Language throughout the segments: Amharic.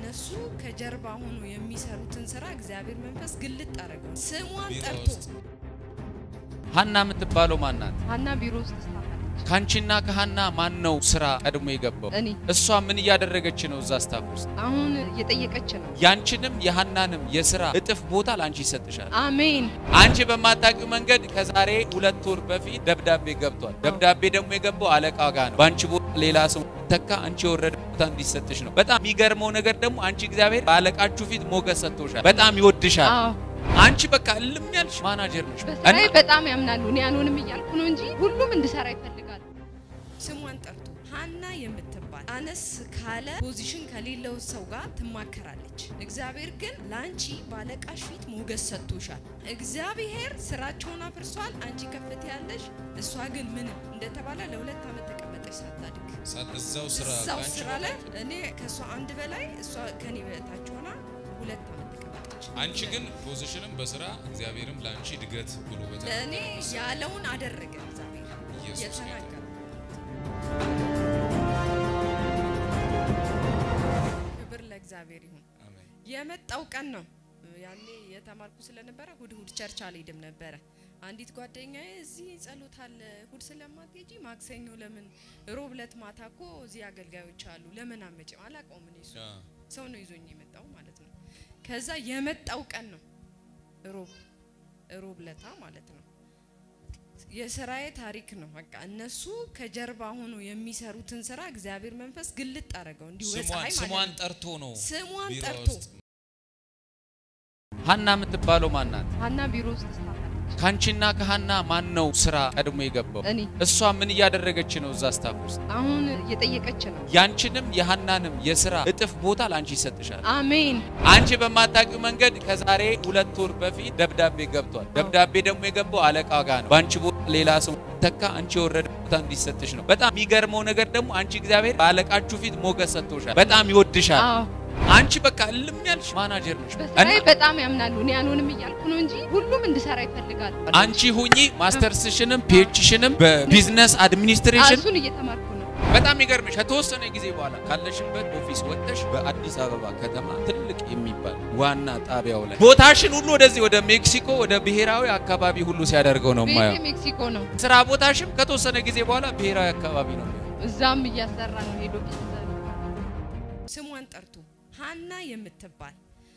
እነሱ ከጀርባ ሆኖ የሚሰሩትን ስራ እግዚአብሔር መንፈስ ግልጥ አደረገው። ስሟን ቢሮ ጠርቶ ውስጥ ሀና የምትባለው ማን ናት? ሀና ቢሮ ውስጥ ትሰራለች። ካንቺና ከሀና ማን ነው ስራ ቀድሞ የገባው? እኔ እሷ ምን እያደረገች ነው እዛ ስታፍ ውስጥ? አሁን እየጠየቀች ነው። ያንቺንም የሀናንም የስራ እጥፍ ቦታ ለአንቺ ይሰጥሻል። አሜን አንቺ በማታውቂው መንገድ ከዛሬ ሁለት ወር በፊት ደብዳቤ ገብቷል። ደብዳቤ ደግሞ የገባው አለቃ ጋር ነው። በአንቺ ቦታ ሌላ ሰው ተካ አንቺ የወረደ ቦታ እንዲሰጥሽ ነው። በጣም የሚገርመው ነገር ደግሞ አንቺ እግዚአብሔር በአለቃችሁ ፊት ሞገስ ሰጥቶሻል። በጣም ይወድሻል። አዎ አንቺ በቃ እልም ያልሽ ማናጀር ነሽ። በስራዬ በጣም ያምናሉ። እኔ አልሆንም እያልኩ ነው እንጂ ሁሉም እንድሰራ ይፈልጋሉ። ስሟን ጠርቶ ሀና የምትባል አነስ ካለ ፖዚሽን ከሌለው ሰው ጋር ትማከራለች። እግዚአብሔር ግን ለአንቺ ባለቃሽ ፊት ሞገስ ሰጥቶሻል። እግዚአብሔር ስራቸውን አፍርሷል። አንቺ ከፍት ያለሽ፣ እሷ ግን ምንም እንደተባለ ለሁለት ዓመት ተቀመጠች ሳታድግ ሳ- እዛው ስራ እዛው ከአንቺ ስራ ላይ በታች። እኔ ከእሷ አንድ በላይ እሷ ከኔ በታች ሆና ሁለት ዓመት ተቀመጠች። አንቺ ግን ፖዚሽንም በስራ እግዚአብሔርም ለአንቺ እድገት ብሎ ለእኔ በተናገረው ያለውን አደረገ እግዚአብሔር ኢየሱስ ጌታ የተናገረው ክብር ለእግዚአብሔር ይሁን። አሜን። የመጣው ቀን ነው። ያኔ የተማርኩ ስለነበረ እሁድ እሁድ ቸርች አልሄድም ነበረ። አንዲት ጓደኛዬ እዚህ ጸሎት አለ እሁድ ስለማትሄጂ ማክሰኞ ለምን ሮብ ዕለት ማታ እኮ እዚህ አገልጋዮች አሉ ለምን አመጭም አላውቀውም እኔ እሱ አ፣ ሰው ነው ይዞኝ የመጣው ማለት ነው። ከዛ የመጣው ቀን ነው ሮብ ሮብ ለታ ማለት ነው። የስራዬ ታሪክ ነው። በቃ እነሱ ከጀርባ ሆኖ የሚሰሩትን ስራ እግዚአብሔር መንፈስ ግልጥ አደረገው እንዲሁ ስሟን በፀሐይ ማለት ስሟን ነው። ጠርቶ ነው ስሟን ቢሮ ጠርቶ ውስጥ ሀና የምትባለው ማን ናት? ሀና ቢሮ ውስጥ ትሰራለች። ካንቺና ከሀና ማን ነው ስራ ቀድሞ የገባው? እኔ እሷ ምን እያደረገች ነው እዛ ስታፍ ውስጥ? አሁን እየጠየቀች ነው። ያንቺንም የሀናንም የስራ እጥፍ ቦታ ለአንቺ ይሰጥሻል። አሜን አንቺ በማታውቂው መንገድ ከዛሬ ሁለት ወር በፊት ደብዳቤ ገብቷል። ደብዳቤ ደግሞ የገባው አለቃ ጋር ነው። በአንቺ ቦታ ሌላ ሰው ተካ አንቺ የወረደ ቦታ እንዲሰጥሽ ነው። በጣም የሚገርመው ነገር ደግሞ አንቺ እግዚአብሔር በአለቃችሁ ፊት ሞገስ ሰጥቶሻል። በጣም ይወድሻል። አዎ አንቺ በቃ እልም ያልሽ ማናጀር ነሽ። በስራዬ እና በጣም ያምናሉ። እኔ አልሆንም እያልኩ ነው እንጂ ሁሉም እንድሰራ ይፈልጋሉ። አንቺ ሁኚ ማስተርስሽንም ፒኤችሽንም በቢዝነስ አድሚኒስትሬሽን እሱን እየተማርኩ ነው። በጣም ይገርምሽ ከተወሰነ ጊዜ በኋላ ካለሽበት ኦፊስ ወጥተሽ በአዲስ አበባ ከተማ ትልቅ የሚባል ዋና ጣቢያው ላይ ቦታሽን ሁሉ ወደዚህ ወደ ሜክሲኮ ወደ ብሔራዊ አካባቢ ሁሉ ሲያደርገው ነው ቤቴ ማየው። ሜክሲኮ ነው። ስራ ቦታሽም ከተወሰነ ጊዜ በኋላ ብሔራዊ አካባቢ ነው የሚሆነው። እዛም እያሰራ ነው ሄዶ ቢሰራ ስሟን ጠርቶ ሀና የምትባል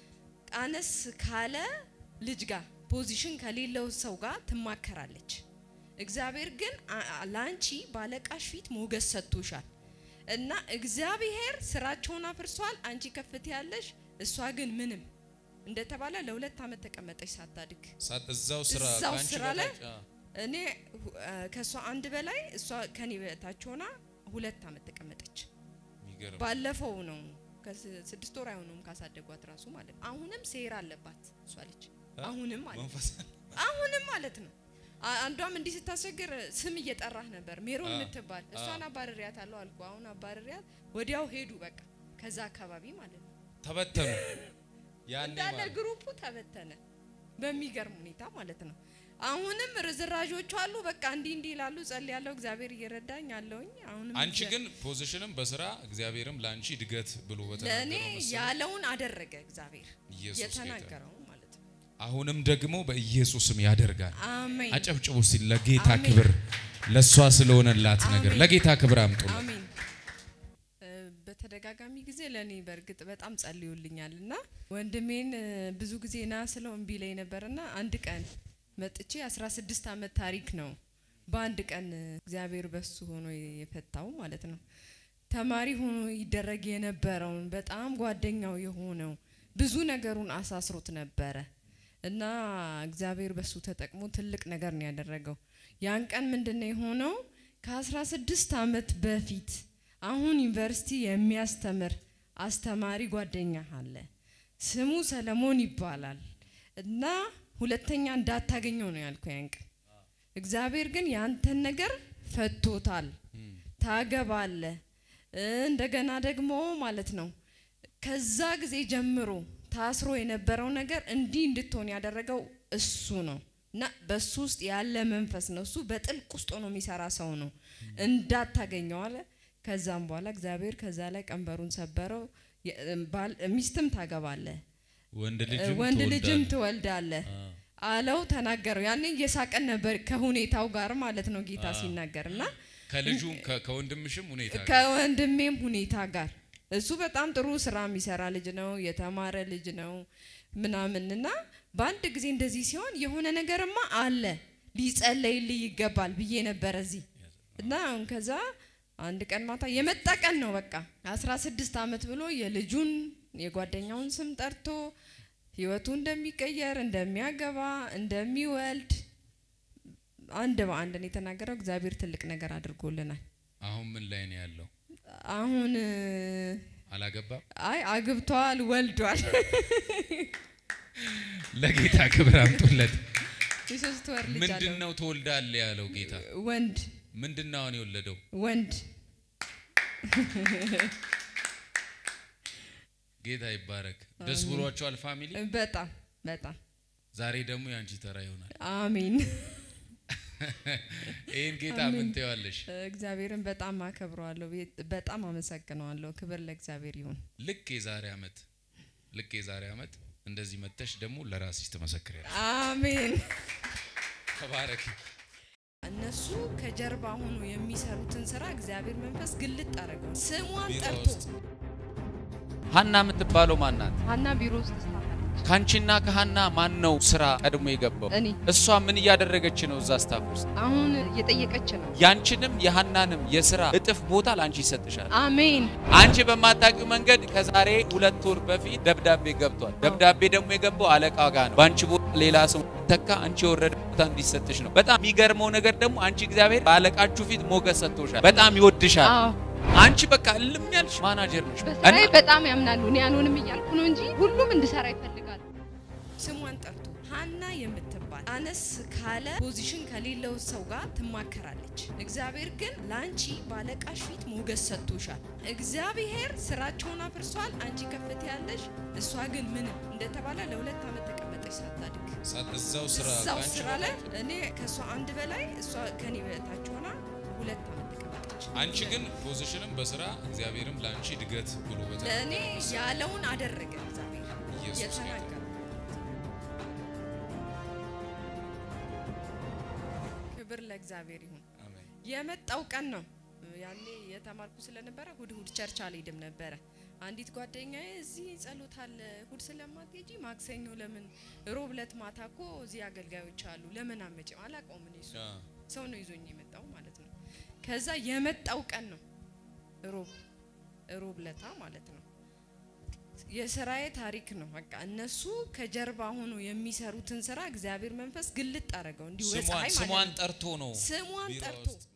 አነስ ካለ ልጅ ጋር ፖዚሽን ከሌለው ሰው ጋር ትማከራለች። እግዚአብሔር ግን አ- አ- ለአንቺ ባለቃሽ ፊት ሞገስ ሰጥቶሻል እና እግዚአብሔር ስራቸውን አፍርሷል። አንቺ ከፍት ያለሽ፣ እሷ ግን ምንም እንደተባለ ለሁለት ዓመት ተቀመጠች ሳታድግ። ሳ- እዛው ስራ እዛው ከአንቺ ስራ ላይ በታች። አ፣ እኔ ሁ- አ፣ ከእሷ አንድ በላይ እሷ ከኔ በታች ሆና ሁለት ዓመት ተቀመጠች። የሚገርም ባለፈው ነው ከስድስት ወር አይሆኑም ካሳደጓት ራሱ ማለት ነው። አሁንም ሴራ አለባት እሷ ልጅ አሁንም ማለት ነው። መንፈስ አሁንም ማለት ነው። አ- አንዷም እንዲህ ስታስቸግር ስም እየጠራህ ነበር ሜሮን አ፣ የምትባል እሷን አባርሪያት አለው አልኩ። አሁን አባርሪያት ወዲያው ሄዱ በቃ ከዛ አካባቢ ማለት ነው። ተበተኑ ያኔ እንዳለ ማለት ግሩፑ ተበተነ በሚገርም ሁኔታ ማለት ነው። አሁንም ርዝራዦቹ አሉ። በቃ እንዲህ እንዲህ ይላሉ። ጸልያለሁ፣ እግዚአብሔር እየረዳኝ አለውኝ። አሁንም አንቺ እግዚአ- ግን ፖዚሽንም በስራ እግዚአብሔርም ለአንቺ እድገት ብሎ ለእኔ በተናገረው መሰረት ያለውን አደረገ እግዚአብሔር ኢየሱስ ጌታ የተናገረው ማለት ነው። አሁንም ደግሞ በኢየሱስም ያደርጋል። አሜን አጨብጭቡ ሲል ለጌታ አሜን። ክብር ለእሷ ስለሆነላት ነገር አሜን። ለጌታ ክብር አምጡ። አሜን። እ፣ በተደጋጋሚ ጊዜ ለእኔ በእርግጥ በጣም ጸልዩልኛል እና ወንድሜን እ፣ ብዙ ጊዜ ና ስለው እምቢ ላይ ነበርና አንድ ቀን መጥቼ 16 ዓመት ታሪክ ነው በአንድ ቀን እ፣ እግዚአብሔር በሱ ሆኖ የፈታው ማለት ነው። ተማሪ ሆኖ ይደረግ የነበረውን በጣም ጓደኛው የሆነው ብዙ ነገሩን አሳስሮት ነበረ እና እግዚአብሔር በሱ ተጠቅሞ ትልቅ ነገር ነው ያደረገው። ያን ቀን ምንድን ነው የሆነው? ከ16 ዓመት በፊት አሁን ዩኒቨርሲቲ የሚያስተምር አስተማሪ ጓደኛ አለ። ስሙ ሰለሞን ይባላል እና ሁለተኛ እንዳታገኘው ነው ያልኩ ያን ቀን። እግዚአብሔር ግን ያንተን ነገር ፈቶታል። ታገባለ እንደገና ደግሞ ማለት ነው ከዛ ጊዜ ጀምሮ ታስሮ የነበረው ነገር እንዲህ እንድትሆን ያደረገው እሱ ነው እና በሱ ውስጥ ያለ መንፈስ ነው። እሱ በጥልቅ ውስጥ ሆኖ የሚሰራ ሰው ነው። እንዳታገኘው አለ። ከዛም በኋላ እግዚአብሔር ከዛ ላይ ቀንበሩን ሰበረው። የ- ባል- ሚስትም ታገባለህ ወንድ ልጅም ወንድ ልጅም ትወልዳለህ። ትወልዳለህ አለው ተናገረው። ያኔ እየሳቀን ነበር ከሁኔታው ጋር ማለት ነው ጌታ ሲናገር እና ከልጁም ከ- ከወንድምሽም ሁኔታ ጋር ከወንድሜም ሁኔታ ጋር እሱ በጣም ጥሩ ስራ የሚሰራ ልጅ ነው፣ የተማረ ልጅ ነው ምናምን እና በአንድ ጊዜ እንደዚህ ሲሆን የሆነ ነገርማ አለ ሊጸለይልህ ይገባል ብዬ ነበረ እዚህ እና አሁን ከዛ አንድ ቀን ማታ የመጣ ቀን ነው በቃ አስራ ስድስት አመት ብሎ የልጁን የጓደኛውን ስም ጠርቶ ህይወቱ እንደሚቀየር እንደሚያገባ እንደሚወልድ አንድ በአንድ ነው የተናገረው። እግዚአብሔር ትልቅ ነገር አድርጎልናል። አሁን ምን ላይ ነው ያለው? አሁን እ፣ አላገባም። አይ አግብቷል፣ ወልዷል። ለጌታ ክብር አምጡለት። የሶስት ወር ልጅ ምንድን አለው። ነው ትወልዳለህ ያለው ጌታ? ወንድ ምንድን ነው አሁን የወለደው? ወንድ ጌታ ይባረክ። ደስ ብሏቸዋል ፋሚሊ። በጣም በጣም ዛሬ ደግሞ የአንቺ ተራ ይሆናል። አሜን። ይህን ጌታ ምን ትይዋለሽ? እግዚአብሔርን በጣም አከብረዋለሁ፣ ቤት- በጣም አመሰግነዋለሁ። ክብር ለእግዚአብሔር ይሁን። ልክ የዛሬ አመት ልክ የዛሬ አመት እንደዚህ መተሽ ደግሞ ለራስሽ ትመሰክሪያለሽ። አሜን። ተባረክ። እነሱ ከጀርባ ሆኖ የሚሰሩትን ስራ እግዚአብሔር መንፈስ ግልጥ አደረገው። ስሟን ቢሮ ጠርቶ ውስጥ ሀና የምትባለው ማን ናት? ሀና ቢሮ ውስጥ ትሰራለች። ካንቺና ከሀና ማን ነው ስራ ቀድሞ የገባው? እኔ እሷ ምን እያደረገች ነው እዛ ስታፍ ውስጥ? አሁን እየጠየቀች ነው። ያንቺንም የሀናንም የስራ እጥፍ ቦታ ለአንቺ ይሰጥሻል። አሜን አንቺ በማታውቂው መንገድ ከዛሬ ሁለት ወር በፊት ደብዳቤ ገብቷል። ደብዳቤ ደግሞ የገባው አለቃ ጋር ነው። በአንቺ ቦታ ሌላ ሰው ተካ አንቺ የወረደ ቦታ እንዲሰጥሽ ነው። በጣም የሚገርመው ነገር ደግሞ አንቺ እግዚአብሔር በአለቃችሁ ፊት ሞገስ ሰጥቶሻል። በጣም ይወድሻል። አዎ አንቺ በቃ እልም ያልሽ ማናጀር ነሽ። በስራዬ እና በጣም ያምናሉ። እኔ አልሆንም እያልኩ ነው እንጂ ሁሉም እንድሰራ ይፈልጋሉ። ስሟን ጠርቶ ሀና የምትባል አነስ ካለ ፖዚሽን ከሌለው ሰው ጋር ትማከራለች። እግዚአብሔር ግን ለአንቺ ባለቃሽ ፊት ሞገስ ሰጥቶሻል። እግዚአብሔር ስራቸውን አፍርሷል። አንቺ ከፍት ያለሽ፣ እሷ ግን ምንም እንደተባለ ለሁለት ዓመት ተቀመጠች ሳታድግ ሳ- እዛው ስራ እዛው ከአንቺ ስራ ላይ በላይ- እኔ ከእሷ አንድ በላይ እሷ ከኔ በታች ሆና ሁለት ዓመት ተቀመጠች። አንቺ ግን ፖዚሽንም በስራ እግዚአብሔርም ለአንቺ እድገት ብሎ በተናገረው ለእኔ መሰረት ያለውን አደረገ እግዚአብሔር ኢየሱስ ጌታ የተናገረው። ክብር ለእግዚአብሔር ይሁን። አሜን። የመጣው ቀን ነው። ያኔ የተማርኩ ስለነበረ እሁድ እሁድ ቸርች አልሄድም ነበረ። አንዲት ጓደኛዬ እዚህ ጸሎት አለ እሁድ ስለማትሄጂ ማክሰኞ ለምን ሮብ ዕለት ማታ እኮ እዚህ አገልጋዮች አሉ ለምን አመጪም አላውቀውም እኔ እሱ አ፣ ሰው ነው ይዞኝ የመጣው ማለት ነው። ከዛ የመጣው ቀን ነው ሮብ ሮብ ለታ ማለት ነው። የስራዬ ታሪክ ነው። በቃ እነሱ ከጀርባ ሆኖ የሚሰሩትን ስራ እግዚአብሔር መንፈስ ግልጥ አደረገው እንዲሁ ስሟን በፀሐይ ስሟን ማለት ነው። ጠርቶ ነው ስሟን ቢሮ ጠርቶ ውስጥ